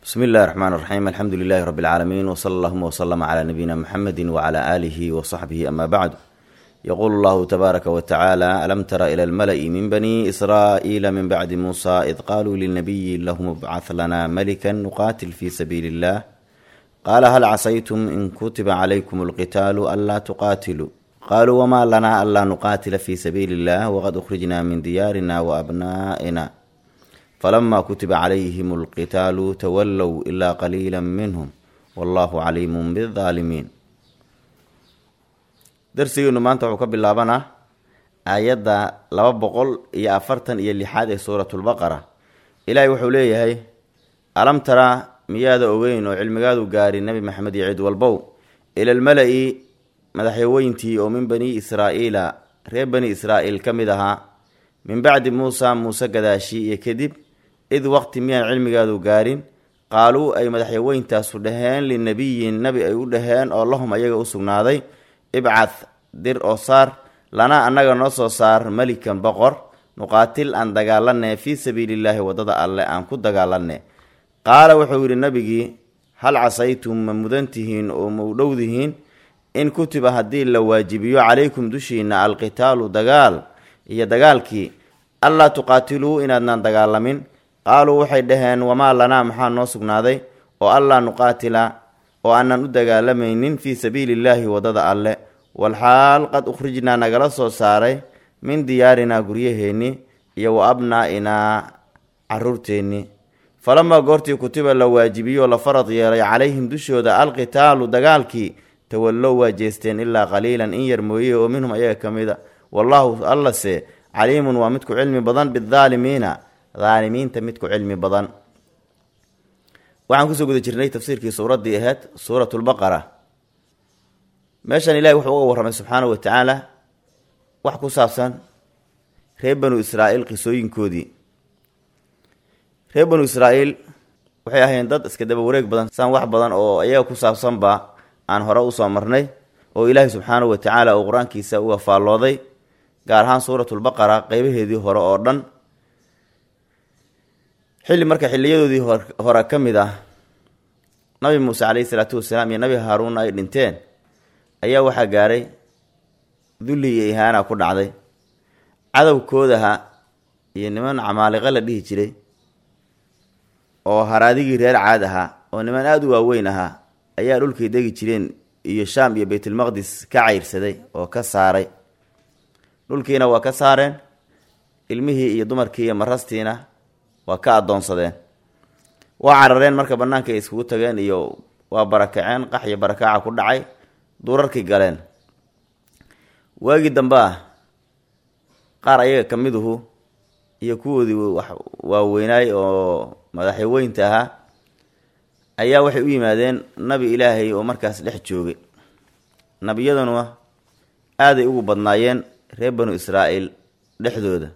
bsmi اllahi الرحmn الرaxيm alxamdu lilahi rb اlcaalamiin wslى اllahuma wslma clى nabiyina mxamedi wclى alihi wصaxbihi ama bacd yqul اllahu tbaaraka wtacaalى alam tara ilى اlmala'i min bani israa'iila min bacdi muusa id qaluu lilnabiyi lahum bcah lana malika nuqatil fi sabiili اllah qaala hal casaytum in kutiba calaykum اlqitaalu anlaa tuqaatiluu qaluu wma lana anlaa nuqaatila fi sabiili اllah wqad أkhrijna min diyaarina waabna'ina falama kutiba calayhim alqitaalu tawallow ilaa qaliila minhum wallahu caliimun bidaalimiin darsigeenu maanta wuxuu ka bilaabanaa aayadda laba boqol iyo afartan iyo lixaad ee suuratulbaqara ilaahay wuxuu leeyahay alam tara miyaada ogeyn oo cilmigaadu gaari nebi maxamed iyo cid walbow ila almala-i madaxyaweyntii oo min bani israa'iila reer bani israa'iil ka mid ahaa min bacdi muusa muuse gadaashi iyo kadib id waqti miyaan cilmigaadu gaarin qaaluu ay madaxyaweyntaasu dhaheen linabiyin nabi ay u dhaheen oo lahum ayaga u sugnaaday ibcad dir oo saar lanaa annaga noo soo saar melikan boqor nuqaatil aan dagaalanee fii sabiilillaahi waddada alle aan ku dagaalanee qaala wuxuu yidhi nabigii hal casaytum ma mudantihiin oo ma u dhowdihiin in kutiba haddii la waajibiyo calaykum dushiina alqitaalu dagaal iyo dagaalkii allaa tuqaatiluu inaadnaan dagaalamin qaaluu waxay dhaheen wamaa lanaa maxaa noo sugnaaday oo allaa nuqaatila oo aanan u dagaalamaynin fii sabiili illaahi waddada alle walxaal qad ukhrijnaa nagala soo saaray min diyaarinaa guryaheennii iyo wa abnaa'inaa caruurteennii falamaa goortii kutiba la waajibiyo la farad yeelay calayhim dushooda alqitaalu dagaalkii tawallow waa jeesteen ilaa qaliilan in yar mooye oo minhum ayaga ka mid a wallaahu allase caliimun waa midku cilmi badan bidaalimiina daalimiinta midku cilmi badan waxaan kusoo guda jirnay tafsiirkii suuraddii ahayd suuratulbaqara meeshan ilahi wuxuu uga warramay subxaanahu wa tacaala wax ku saabsan reer banu israa'iil qisooyinkoodii reer banu israa'iil waxay ahayn dad iska daba wareeg badan saan wax badan oo iyaga ku saabsanba aan hore usoo marnay oo ilaahi subxaanahu wa tacaala uu qur-aankiisa uga faallooday gaar ahaan suuratulbaqara qeybaheedii hore oo dhan xilli marka xiliyadoodii hore ka mid ah nabi muuse caleyhi salaatu wasalaam iyo nabi haaruun ay dhinteen ayaa waxaa gaaray dulli iyo ihaana ku dhacday cadowkoodaha iyo niman camaaliqo la dhihi jiray oo haraadigii reer caad ahaa oo niman aada u waaweyn ahaa ayaa dhulkay degi jireen iyo shaam iyo baytulmaqdis ka cayrsaday oo ka saaray dhulkiina waa ka saareen ilmihii iyo dumarkii iyo marastiina waa ka addoonsadeen waa carareen marka bannaanka ay iskugu tageen iyo waa barakaceen qax iyo barakaaca ku dhacay duurarkii galeen waagii dambe ah qaar ayaga ka miduhu iyo kuwoodii wax waaweynaay oo madaxyaweynta ahaa ayaa waxay u yimaadeen nabi ilaahay oo markaas dhex joogay nabiyaduna aaday ugu badnaayeen reer banu israa'iil dhexdooda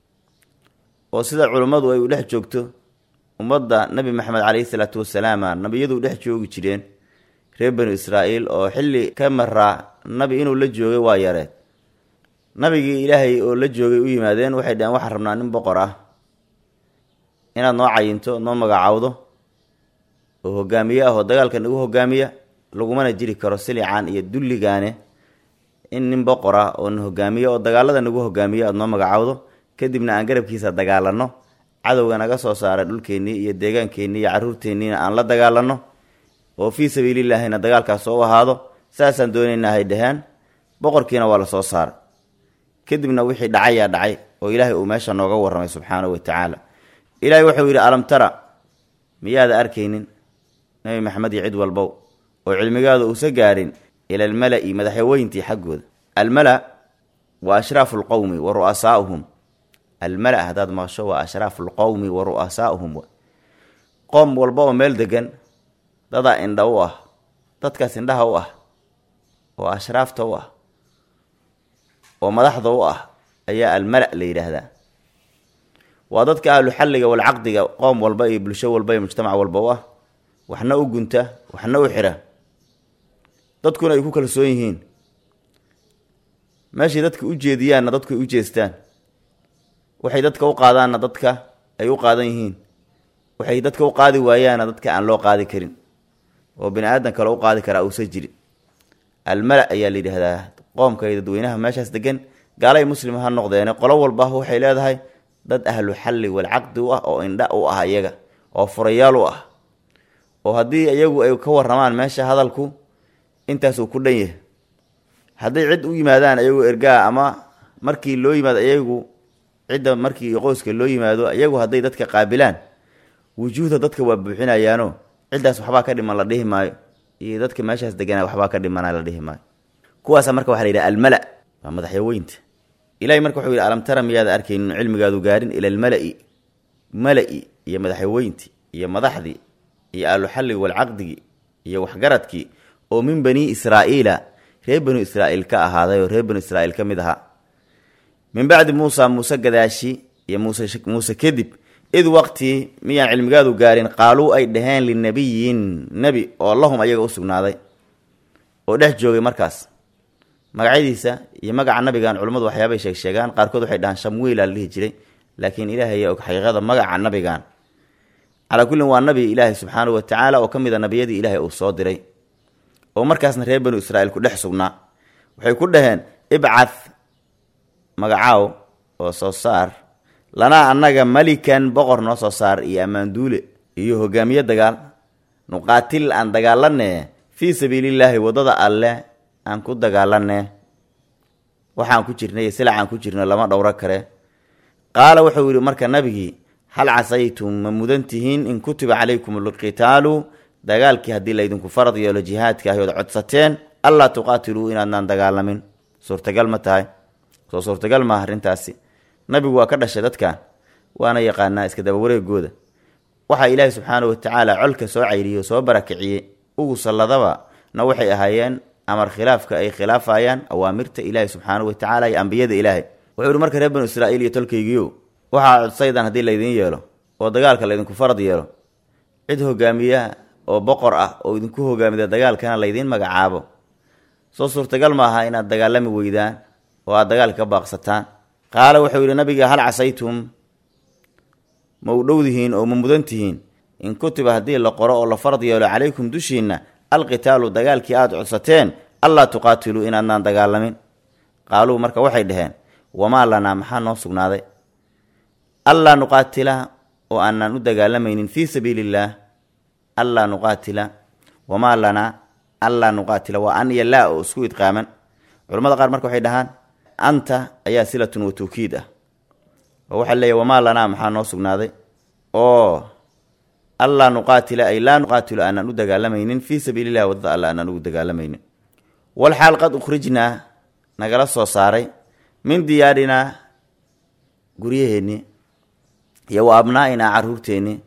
oo sida culummadu ay u dhex joogto ummadda nebi maxamed caleyhi salaatu wasalaama nabiyadu dhex joogi jireen reer banu israa'iil oo xilli ka maraa nabi inuu la joogay waa yareed nabigii ilaahay oo la joogay u yimaadeen waxay dhaheen waxaan rabnaa nin boqor ah inaad noo cayinto noo magacaawdo oo hogaamiye ah oo dagaalka nagu hogaamiya lagumana jiri karo silicaan iyo dulligaane in nin boqor ah oo na hogaamiye oo dagaalada nagu hogaamiye aada noo magacaawdo kadibna aan garabkiisa dagaalanno cadowga naga soo saaray dhulkeennii iyo deegaankeenii iyo carruurteenniina aan la dagaalanno oo fii sabiilillaahina dagaalkaas oo u ahaado saasaan doonaynaa hay dhaheen boqorkiina waa la soo saaray kadibna wixii dhacayaa dhacay oo ilaahay uu meesha nooga warramay subxaanahu wa tacaala ilaahay wuxuu yidhi alam tara miyaada arkaynin nebi maxamed iyo cid walbow oo cilmigaada uusa gaarin ila almala-i madaxyaweyntii xaggooda almala waa ashraafu lqowmi wa ru'asaa'uhum almala haddaad maqasho waa ashraafu lqowmi wa ru'asaa'uhum qoom walba oo meel degan dadaa indha u ah dadkaas indhaha u ah oo ashraafta u ah oo madaxda u ah ayaa almala la yidhaahdaa waa dadka ahlu xalliga walcaqdiga qoom walba iyo bulsho walba iyo mujtamac walba u ah waxna u gunta waxna u xira dadkuna ay ku kalsoon yihiin meeshay dadka u jeediyaanna dadku ay u jeestaan waxay dadka u qaadaanna dadka ay u qaadan yihiin waxay dadka u qaadi waayaana dadka aan loo qaadi karin oo bini aadan kale u qaadi karaa uusan jirin almala ayaa la yidhaahdaa qoomka iyo dadweynaha meeshaas degan gaalay muslim ha noqdeene qolo walba waxay leedahay dad ahlu xalli walcaqdi u ah oo indha u ah iyaga oo furayaal u ah oo haddii iyagu ay ka waramaan meesha hadalku intaas uu ku dhan yahay hadday cid u yimaadaan iyagu ergaa ama markii loo yimaado iyagu cidda markii qoyska loo yimaado iyagu hadday dadka qaabilaan wujuuhda dadka waa buuxinayaano ciddaas waxbaa ka dhiman la dhihi maayo iyo dadka meeshaas degana waxbaa ka dhimana la dhihi maayo kuwaasa marka waxa la yidhaha almala waa madaxyaweynta ilahay marka wuxuu yidhi alam tara miyaada arkaynin cilmigaadu gaarin ila almala-i mala-i iyo madaxyaweyntii iyo madaxdii iyo ahluxalli walcaqdigii iyo waxgaradkii oo min bani israa'iila reer banu israa'iil ka ahaaday oo reer banu israa'iil ka mid ahaa min bacdi muusa muuse gadaashi iyo muuse muuse kadib id waqtii miyaan cilmigaadu gaarin qaaluu ay dhaheen linabiyin nebi oo lahum ayaga u sugnaaday oo dhex joogay markaas magacyadiisa iyo magaca nabigan culummadu waxyaabay sheeg sheegaan qaarkood waxay dhahaan shamwiila la dhihi jiray laakiin ilaahay og xaqiiqada magaca nabigan calaa kullin waa nabi ilaahay subxaanahu wa tacaala oo ka mid a nabiyadii ilaahay uu soo diray oo markaasna reer banu israa'iil ku dhex sugnaa waxay ku dhaheen ibcad magacaaw oo soo saar lanaa annaga malikan boqor noo soo saar iyo ammaanduule iyo hogaamiye dagaal nuqaatil aan dagaalanee fii sabiilillaahi waddada alle aan ku dagaalanee waxaan ku jirnay silacaan ku jirno lama dhowro kare qaala wuxuu yidhi marka nabigii hal casaytum ma mudan tihiin in kutiba calaykum alqitaalu dagaalkii haddii laydinku farad yeelo jihaadka ahi ood codsateen allaa tuqaatiluu inaadnaan dagaalamin suurtagal ma tahay soo suurtagal maaha arrintaasi nabigu waa ka dhashay dadkan waana yaqaanaa iska daba wareegooda waxaa ilaahi subxaanahu watacaala colka soo cayriyey oo soo barakiciyey ugu salladaba na waxay ahaayeen amar khilaafka ay khilaafayaan awaamirta ilaahi subxaanahu watacaala iyo ambiyada ilaahay wuxuu ihi marka reer banu israa'iil iyo tolkaygiio waxaa codsaydan haddii laydin yeelo oo dagaalka laydinku farad yeelo cid hogaamiya oo boqor ah oo idinku hogaamida dagaalkana laydiin magacaabo soo suurtagal ma aha inaad dagaalami weydaan oo aad dagaalka ka baaqsataan qaala wuxuu yidhi nabiga hal casaytum ma u dhowdihiin oo ma mudan tihiin in kutiba haddii la qoro oo la farad yeelo calaykum dushiinna alqitaalu dagaalkii aada codsateen allaa tuqaatiluu inaadnaan dagaalamin qaaluu marka waxay dhaheen wamaa lanaa maxaa noo sugnaaday allaa nuqaatila oo aanaan u dagaalamaynin fii sabiili illaah allaa nuqaatila wamaa lanaa allaa nuqaatila waa an iyo laa oo isku idqaaman culamada qaar marka waxay dhahaan anta ayaa silatun wa tawkiid ah oo waxaa leeyahy wamaa lanaa maxaa noo sugnaaday oo allaa nuqaatila ay laa nuqaatilu aanaan u dagaalamaynin fii sabiili illahi waddada alla aanaan ugu dagaalamaynin walxaal qad ukhrijnaa nagala soo saaray min diyaarinaa guryaheennii iyo wa abnaa'inaa caruurteennii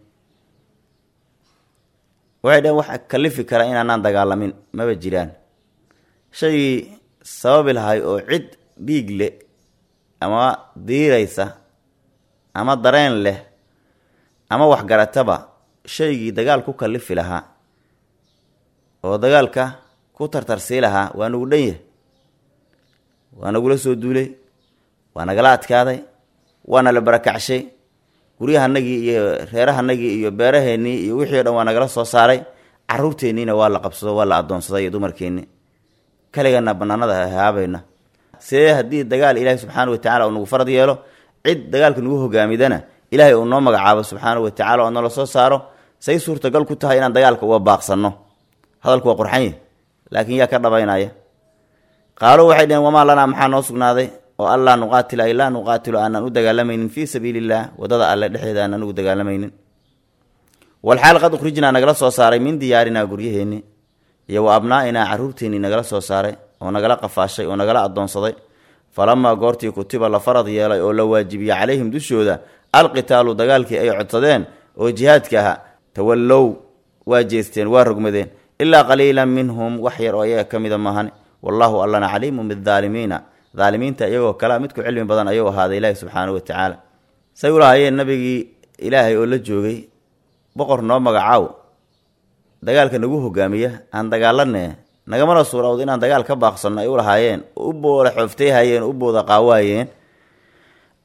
waxay dhaheen wax kalifi kara inaanaan dagaalamin maba jiraan shaygii sababi lahay oo cid dhiig leh ama diiraysa ama dareen leh ama waxgarataba shaygii dagaal ku kalifi lahaa oo dagaalka ku tartarsii lahaa waa nagu dhan yahay waa nagula soo duulay waa nagala adkaaday waana la barakacshay guryahanagii iyo reerahanagii iyo beeraheennii iyo wixii o dhan waa nagala soo saaray caruurteenniina waa la qabsado waa la addoonsaday iyo dumarkeennii kaligana banaanada haabayna see haddii dagaal ilaahi subxaana watacala uu nagu farad yeelo cid dagaalka nagu hogaamidana ilaahay uu noo magacaabo subxaana watacala oo nala soo saaro say suurtagal ku tahay inaan dagaalka uga baaqsanno hadalku waa qurxanye laakiin yaa ka dhabaynaya qaalo waxay dhaheen wamaa lanaa maxaa noo sugnaaday oo allaa nuqaatila ay laa nuqaatilu aanaan u dagaalamaynin fii sabiili illaah waddada alle dhexdeeda aanaan ugu dagaalamaynin walxaal qad ukhrijnaa nagala soo saaray min diyaarinaa guryaheenni iyo wa abnaa'inaa carruurteennii nagala soo saaray oo nagala qafaashay oo nagala addoonsaday falamaa goortii kutiba la farad yeelay oo la waajibiyey calayhim dushooda alqitaalu dagaalkii ay codsadeen oo jihaadka ahaa tawallow waa jeesteen waa rogmadeen ilaa qaliilan minhum wax yar oo ayaga ka mida maahane wallaahu allana caliimun bidaalimiina daalimiinta iyagoo kalea midku cilmi badan ayuu ahaaday ilaahi subxaanahu wa tacaala say ulahaayeen nabigii ilaahay oo la joogay boqor noo magacaaw dagaalka nagu hogaamiya aan dagaalanee nagamana suurawd inaan dagaal ka baaqsanno ay u lahaayeen u booda xooftay hayeen u booda qaawaayeen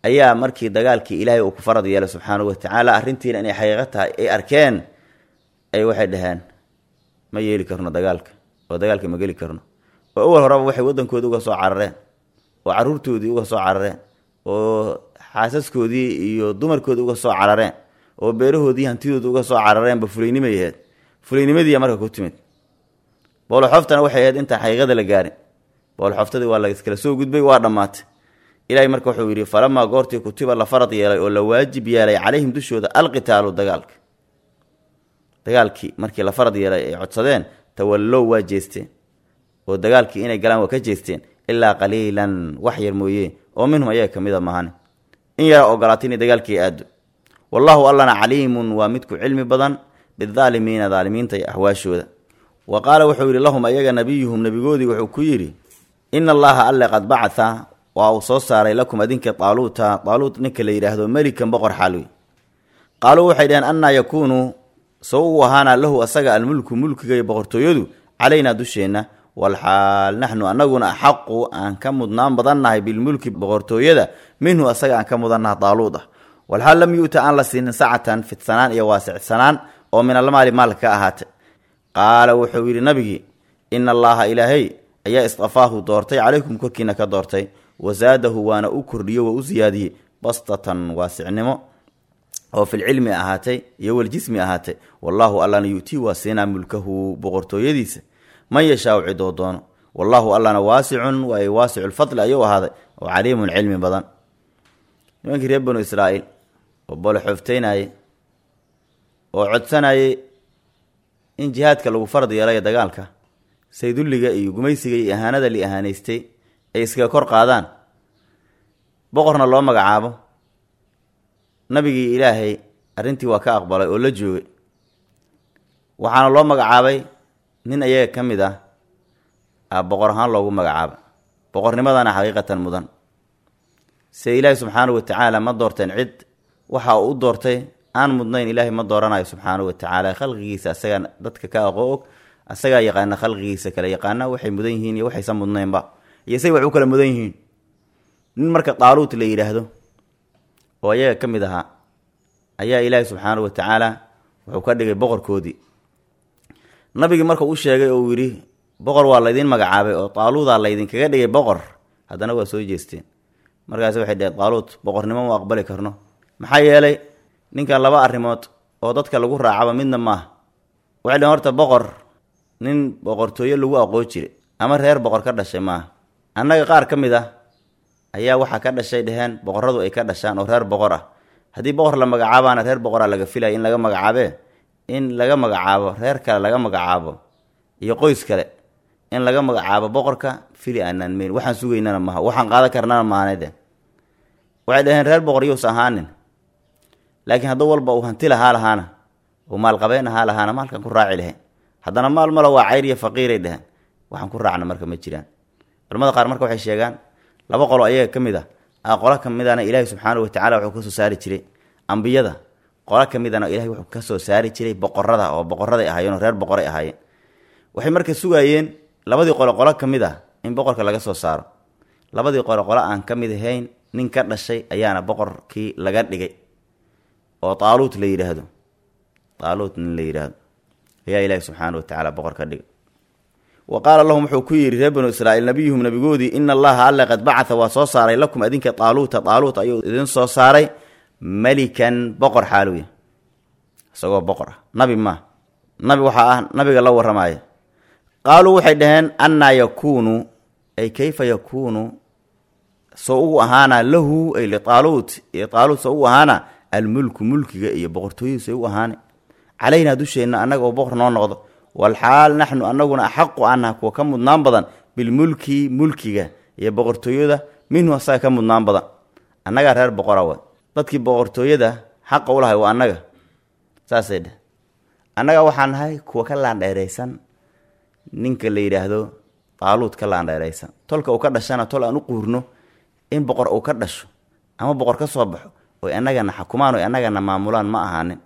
ayaa markii dagaalkii ilaahay uu ku farad yeelay subxaanahu watacaala arrintiina inay xaqiiqo tahay ay arkeen ay waxay dhaheen ma yeeli karno dagaalka oo dagaalka ma geli karno oo awal horeba waxay waddankoodii uga soo carareen oo caruurtoodii uga soo carareen oo xaasaskoodii iyo dumarkoodii uga soo carareen oo beerahoodii hantidooda uga soo carareenba fulaynimay ahayd fulaynimadiiya marka ku timid booloxoftana waxay ahayd intaan xaqiiqada la gaarin booloxoftadii waa lakala soo gudbay waa dhammaatay ilaahay marka wuxuu yidhi falamaa goortii kutiba la farad yeelay oo la waajib yeelay calayhim dushooda alqitaalu dagaalka dagaalkii markii la farad yeelay ay codsadeen tawallow waa jeesteen oo dagaalkii inay galaan waa ka jeesteen ilaa qaliilan wax yar mooye oo minhum ayaga ka mida mahane in yara ogolaatay inay dagaalkii aado wallaahu allana caliimun waa midku cilmi badan bidaalimiina daalimiinta iyo axwaashooda wa qaala wuxuu yidhi lahum ayaga nabiyuhum nebigoodii wuxuu ku yidhi ina allaha alle qad bacatha waa uu soo saaray lakum adinka taaluuta taaluut ninka la yidhaahdo melikan boqor xaalwi qaaluu waxay dhaheen annaa yakuunu sow uu ahaana lahu asaga almulku mulkiga iyo boqortooyadu calaynaa dusheenna walxaal naxnu annaguna axaqu aan ka mudnaan badannahay bilmulki boqortooyada minhu asaga aan ka mudannaha taaluud ah walxaal lam yu'ta aan la siinin sacatan fidsanaan iyo waasicsanaan oo min almaali maalka ka ahaatay qaala wuxuu yidhi nabigii ina allaaha ilaahay ayaa istafaahu doortay calaykum korkiina ka doortay wasaadahu waana u kordhiyo waa u siyaadiyey bastatan waasicnimo oo filcilmi ahaatay iyo waljismi ahaatay wallaahu allana yu'tii waa siinaa mulkahu boqortooyadiisa man yashaau cidoo doono wallaahu allana waasicun waa waasicu lfadli ayuu ahaaday oo caliimun cilmi badan nimankii reer banu israa'iil oo booloxoofteynayey oo codsanayey in jihaadka lagu farad yeelaya dagaalka saydulliga iyo gumaysiga iyo ahaanada li ahaanaystay ay iskaga kor qaadaan boqorna loo magacaabo nabigii ilaahay arrintii waa ka aqbalay oo la joogay waxaana loo magacaabay nin ayaga ka mid ah a boqor ahaan loogu magacaaba boqornimadana xaqiiqatan mudan se ilaahi subxaanahu watacaala ma doorteen cid waxa uu u doortay aan mudnayn ilaahay ma dooranayo subxaanahu watacaala khalqigiisa asagaa dadka ka aqoo og asagaa yaqaana khalqigiisa kale yaqaana waxay mudan yihiin iyo waxaysan mudnaynba iyo say wax u kala mudan yihiin nin marka taaluut la yidhaahdo oo ayaga ka mid ahaa ayaa ilaahi subxaanahu watacaala wuxuu ka dhigay boqorkoodii nabigii marka u sheegay oo uu yidhi boqor waa laydin magacaabay oo taaluudaa laydinkaga dhigay boqor haddana waa soo jeesteen markaas waxay dheheen taaluut boqornimo ma aqbali karno maxaa yeelay ninkan laba arrimood oo dadka lagu raacaba midna maaha waxay dheheen horta boqor nin boqortooyo lagu aqoon jiray ama reer boqor ka dhashay maaha annaga qaar ka mid ah ayaa waxaa ka dhashay dheheen boqorradu ay ka dhashaan oo reer boqor ah haddii boqor la magacaabaana reer boqoraa laga filaya in laga magacaabee in laga magacaabo reer kale laga magacaabo iyo qoys kale in laga magacaabo boqorka fili aanaan meyn waxaan sugaynana maha waxaan qaadan karnana maanede waxay dhaheen reer boqor yowsa ahaanin laakiin hadduu walba uu hanti lahaa lahaana uu maalqabeen ahaa lahaana maalkan ku raaci lahayn haddana maal malo waa cayr iyo faqiiray dheheen waxaan ku raacna marka ma jiraan culamada qaar marka waxay sheegaan laba qolo ayaga ka mid a a qolo ka midana ilaahi subxaanahu watacala wuxuu kasoo saari jiray ambiyada qolo ka midana ilahay wuxuu kasoo saari jiray boqorada oo boqoraday ahaayeen oo reer boqoray ahaayeen waxay marka sugaayeen labadii qolo qolo ka mid ah in boqorka laga soo saaro labadii qolo qolo aan ka mid ahayn nin ka dhashay ayaana boqorkii laga dhigay oo taaluut la yidhaahdo taaluut nin la yidhaahdo ayaa ilaahi subxaana watacaala boqor ka dhigay wa qaala lahum wuxuu ku yidhi reer banu israa'iil nabiyuhum nabigoodii ina allaha alle qad bacatha waa soo saaray lakum adinka taaluuta taaluut ayuu idin soo saaray melikan boqor xaaluya isagoo boqor ah nabi maa nabi waxaa ah nabiga la warramaya qaaluu waxay dhaheen annaa yakuunu ay kayfa yakuunu soo ugu ahaana lahu ay litaaluut iyo taaluut soo ugu ahaana almulku mulkiga iyo boqortooyadu say u ahaana calaynaa dusheenna annaga oo boqor noo noqdo walxaal naxnu annaguna axaqu annaha kuwa ka mudnaan badan bilmulki mulkiga iyo boqortooyada minhu asaga ka mudnaan badan annagaa reer boqora wa dadkii boqortooyada xaqa u lahay waa annaga saasay dheh annaga waxaan nahay kuwa ka laandheeraysan ninka la yidhaahdo taaluud ka laandheeraysan tolka uu ka dhashana tol aan u quurno in boqor uu ka dhasho ama boqor ka soo baxo oy annagana xakumaan oy annagana maamulaan ma ahaanin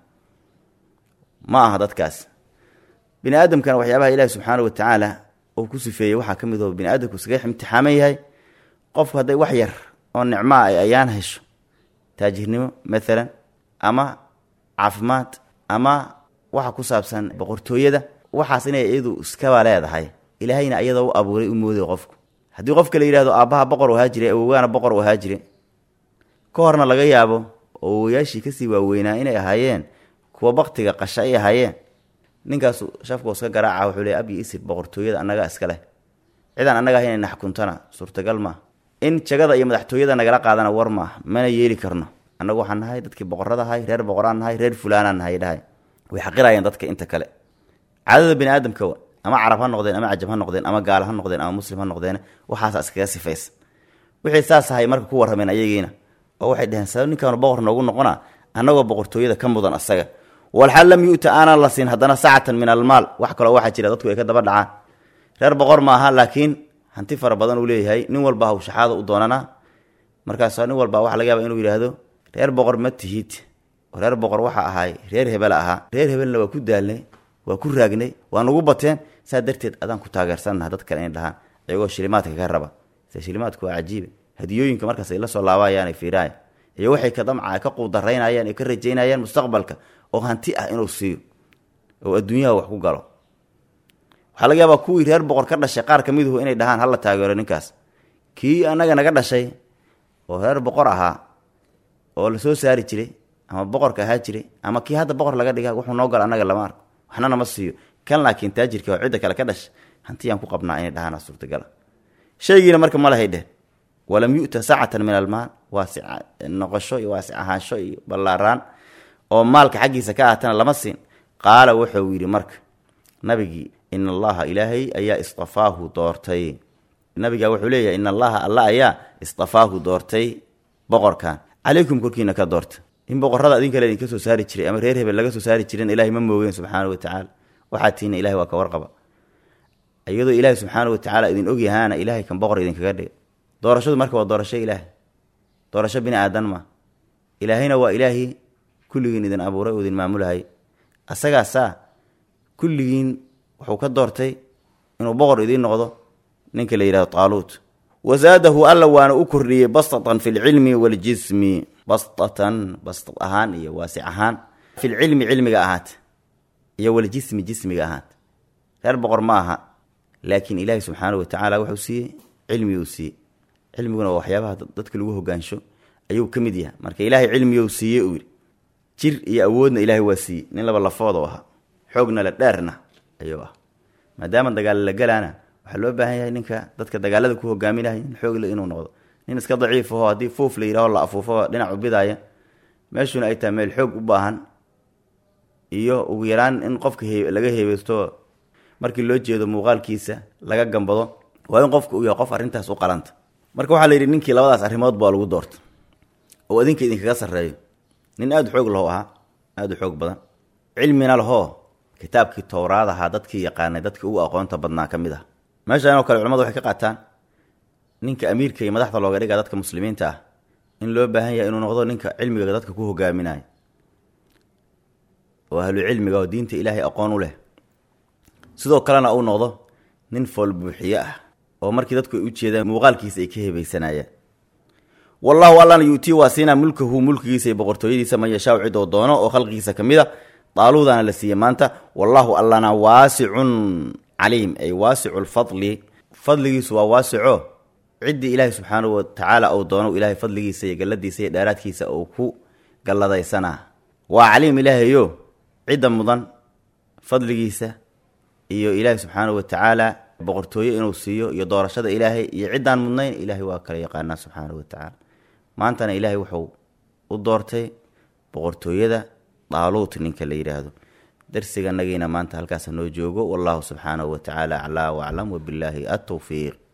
ma aha dadkaas bini aadamkana waxyaabaha ilaahi subxaana wa tacaala uu ku sifeeyey waxaa ka mid oo bini aadamku iskaga imtixaaman yahay qofku hadday wax yar oo nicmoa ay ayaan hesho taajirnimo maalan ama caafimaad ama waxa ku saabsan boqortooyada waxaas inay iyadu iskaba leedahay ilaahayna iyadoo u abuuray u mooday qofku haddii qofka la yidhahdo aabbaha boqor u ahaa jire awogaana boqor u ahaa jire ka horna laga yaabo oo awoyaashii kasii waaweynaa inay ahaayeen kuwa baktiga qasha ay ahaayeen ninkaasu shafku iska garaaca wuxuu le abyi isir boqortooyada annagaa iska leh cidaan annaga ah inay naxkuntana suurtagal maaha in jagada iyo madaxtooyada nagala qaadana war maaha mana yeeli karno annagu waxaan nahay dadkii boqorada ahay reer boqoraan nahay reer fulaanaan nahay dhahay way xaqirayeen dadka inta kale caadada bani aadamka wa ama carab ha noqdeen ama cajab ha noqdeen ama gaal ha noqdeen ama muslim ha noqdeen waxaasa iskaga sifaysan wixii saas ahay marka ku warrameen ayagiina oo waxay dhaheen sabab ninkaanu boqor noogu noqona annagoo boqortooyada ka mudan asaga walxal lam yu'ta aanan la siin haddana sacatan min almaal wax kaloo waxaa jira dadku ay ka daba dhacaan reer boqor maaha laakiin hanti fara badan uu leeyahay nin walba hawshaxaada u doonanaa markaas nin walba waxa laga yaaba inuu yidhaahdo reer boqor ma tihid reer boqor waxa ahaay reer hebel ahaa reer hebelna waa ku daalnay waa ku raagnay waa nagu bateen saa darteed adaan ku taageersannaha dad kale inay dhahaan iyagoo shilimaadka ka raba se shilimaadku waa cajiibe hadiyooyinka markaas ay la soo laabayaan ay fiiraayan iyo waxay ka damca ka quudaraynayaan ay ka rajaynayaan mustaqbalka oo hanti ah inuu siiyo oo adduunyaha wax ku galo waxaa laga yaabaa kuwii reer boqor ka dhashay qaar ka miduhu inay dhahaan hala taageero ninkaas kii annaga naga dhashay oo reer boqor ahaa oo lasoo saari jiray ama boqorka ahaa jiray ama kii hadda boqor laga dhiga wuxuu noo galo annaga lama arko waxna nama siiyo kan laakiin taajirka oo cidda kale ka dhashay hantiyaan ku qabnaa inay dhahaan suurtagala shaygiina marka ma lahay dheh walam yu'ta sacatan min almaal waasic noqosho iyo waasic ahaansho iyo ballaaraan oo maalka xaggiisa ka ahatana lama siin qaala wuxuu yidhi marka nabigii in allaha ilaahay ayaa istafaahu doortay nabigaa wuxuu leeyahay in allaha alla ayaa istafaahu doortay boqorkan calaykum korkiina ka doorta in boqorada idin kale idinka soo saari jiray ama reer hebel laga soo saari jiren ilahay ma moogeen subxaana watacaala waxaa tiina ilahay waa ka warqaba iyadoo ilaahay subxaana watacaala idin ogyahaana ilahay kan boqor idinkaga dhiga doorashadu marka waa doorasho ilaahay doorasho bini aadan ma ilaahayna waa ilaahii kulligiin idin abuuray oo idin maamulahay asagaasaa kulligiin wuxuu ka doortay inuu boqor idiin noqdo ninka la yidhahdo taaluut wasaadahu alla waana u kordhiyey bastatan fi lcilmi waljismi bastatan bastad ahaan iyo waasic ahaan filcilmi cilmiga ahaata iyo waljismi jismiga ahaata reer boqor ma aha laakiin ilaahi subxaana watacaala wuxuu siiyey cilmiguu siiyey cilmiguna waa waxyaabaha dadka lagu hogaansho ayuu ka mid yahay marka ilaahay cilmiguu siiyey uu yidhi jir iyo awoodna ilaahay waa siiyey nin laba lafoodoo ahaa xoogna la dheerna ayuu ah maadaama dagaal la galaana waxaa loo baahan yahay ninka dadka dagaalada ku hogaaminaya nin xoogle inuu noqdo nin iska daciif aho haddii fuuf la yidhaho la afuufo dhinac u bidaaya meeshuna ay tahay meel xoog u baahan iyo ugu yaraan in qofka he laga heebeysto markii loo jeedo muuqaalkiisa laga gambado waa in qofka uu yahay qof arrintaas u qalanta marka waxaa la yidhi ninkii labadaas arrimood baa lagu doorta oo idinka idinkaga sarreeyo nin aada u xoog laho ahaa aada u xoog badan cilmina lahoo kitaabkii towraad ahaa dadkii yaqaanay dadkii ugu aqoonta badnaa ka mid ah meeshaan oo kale culamadu waxay ka qaataan ninka amiirka iyo madaxda looga dhiga dadka muslimiinta ah in loo baahan yahay inuu noqdo ninka cilmiga dadka ku hogaaminayo oo ahlu cilmiga oo diinta ilaahay aqoon u leh sidoo kalena uu noqdo nin foolbuuxiye ah oo markii dadku ay u jeedaan muuqaalkiisa ay ka hebaysanayaan wallahu allana yuutii waa siinaa mulkahu mulkigiisa iyo boqortooyadiisa man yashaau cid oo doono oo khalqigiisa ka mid a daaluudana la siiyey maanta wallahu allana waasicun caliim ay waasicu lfadli fadligiisu waa waasico ciddii ilaahay subxaanahu watacaala uu doono ilaahay fadligiisa iyo galladiisa iyo dheeraadkiisa uu ku galladaysanaa waa caliim ilaahayo cidda mudan fadligiisa iyo ilaahay subxaanahu watacaala boqortooye inuu siiyo iyo doorashada ilaahay iyo ciddaan mudnayn ilaahay waa kala yaqaanaa subxaanahu watacaala maantana ilaahay wuxuu u doortay boqortooyada daaluut ninka la yidhaahdo darsiganagiina maanta halkaasa noo joogo wallahu subxaanahu watacaala aclaa waclam wabillaahi atowfiiq